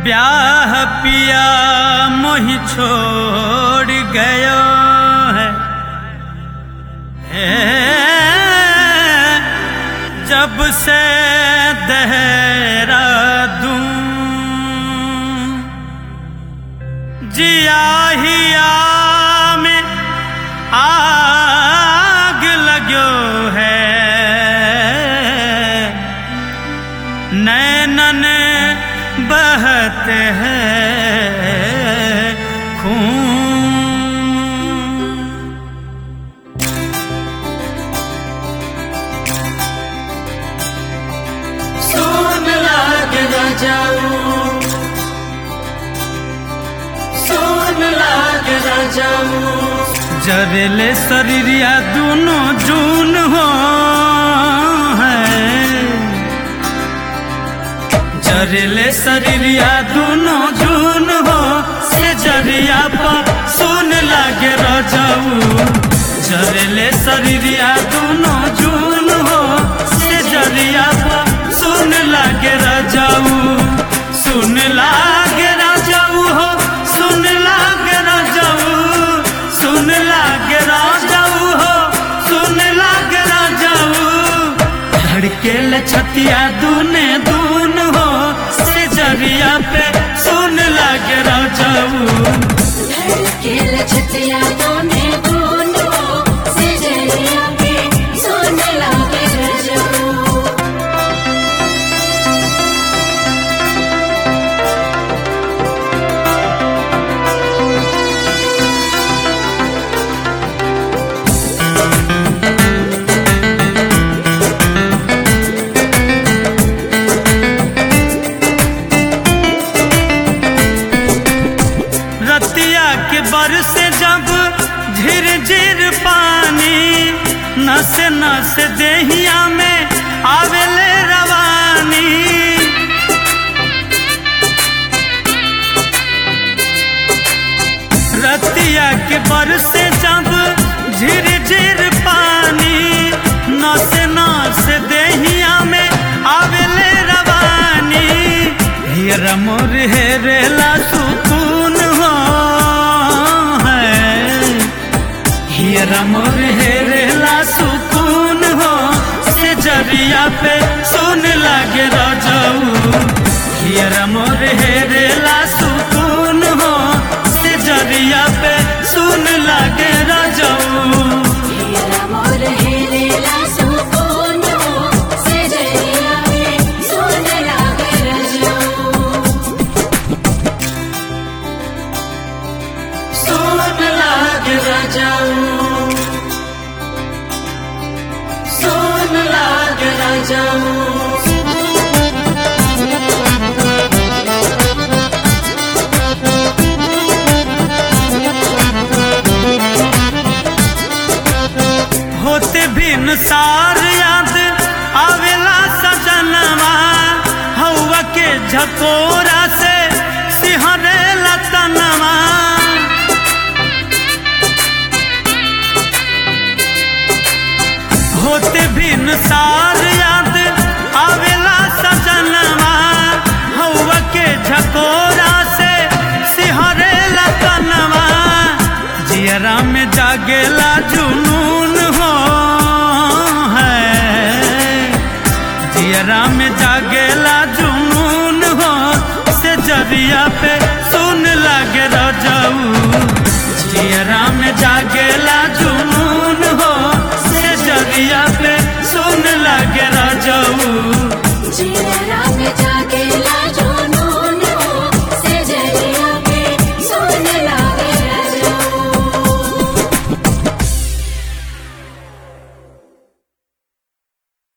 ब्याह पिया मोहि छोड़ गयो है हे, जब से देहरादूं जिया हिया में आग लगो है नैनन बहत है खून सोन लाग राजाऊ सोन लाग राजाऊ जरेले शरीरिया दोनों जून हो है जरेले शरीरिया दोनों जून हो से जरिया पर सुन लागे रजाऊ जरेले शरीरिया दोनों जून हो से जरिया पर सुन लागे रजाऊ सुन लागे रजाऊ हो सुन लागे रजाऊ सुन लागे राजाऊ हो सुन लागे राजाऊ धड़के ले छतिया दूने दून हो से जरिया पे सुन लागे राजाऊ धड़के लछतिया दोने दोनों से जरिया के सोन लाग राजाऊ रतिया के बरस जब झिर झिर पानी नस नस देहिया में आवेले रवानी रतिया के बरस जब झिर झिर पानी नस नस देहिया में आवेले रवानी हियर मोर हेरेला सुकून हो है हियर मोर हेरेला सुकून हो से जरिया पे सुन लागे रजाऊ हियर मोर हेरेला सुकून हो से जरिया पे सुन लागे रजाऊ हीरा मोर हेलेला सुकोनो से जरिया के सोन लाग राजाऊ सोन लाग राजाऊ सोन लाग राजाऊ होते भिन सार याद आवेला सजनवा हवा के झकोरा से सिहरे लतनवा होते भिन सार याद आवेला सजनवा हवा के झकोरा से सिहरे लतनवा जियरा में जागेला जुनून हो है जियरा में जागेला जुनून हो से जरिया पे सुन लागे रजाऊ जियरा में जागेला जुनून हो से जरिया पे सुन लागे रजाऊ जीरा में जाके